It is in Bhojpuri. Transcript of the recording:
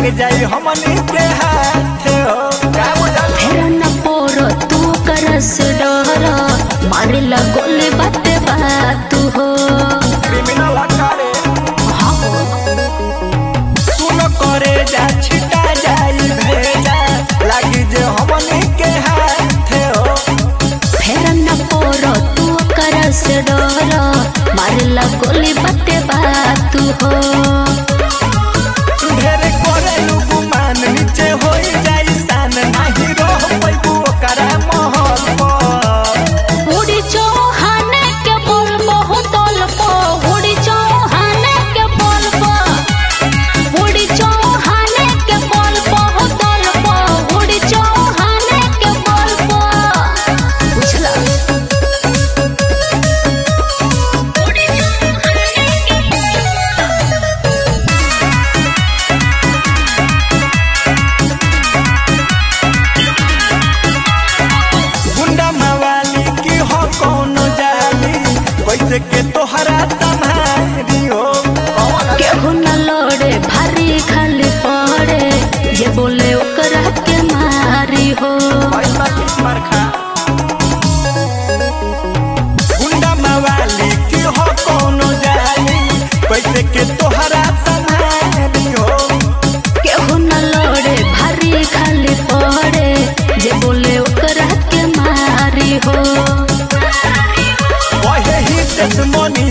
लागे जाई हमनी के हाथ हो का बुझल फेर न पोरो तू करस डर मारिला गोली बाते बात हो क्रिमिनल करे सुन करे जा छिटा जाई भेजा लागी जे हमनी के हाथ हो फेर न पोरो तू करस डर मारिला गोली बाते बात हो ढेर करे गुमान नीचे होई जाई सान नाही रह पैबू ओकरा महल पर उड़ी चौहाने के बोल बहुत तोलपो उड़ी चौहाने के बोल पो उड़ी चौहाने के बोल बहुत तोलपो उड़ी चौहाने के बोल पो बुझला उड़ी चौहाने के गुंडा मवाली की हो कोनो जाली कैसे के तोहरा तम्हारी हो केहू न लड़े भारी खाली पड़े ये बोले ओकरा के मारी हो पैसा किस्मर खा गुंडा मवाली की हो कोनो जाली कैसे के तोहरा तम्हारी हो केहू न लड़े भारी खाली पड़े जे बोले ओकरा के मारी हो वही ही देश मनी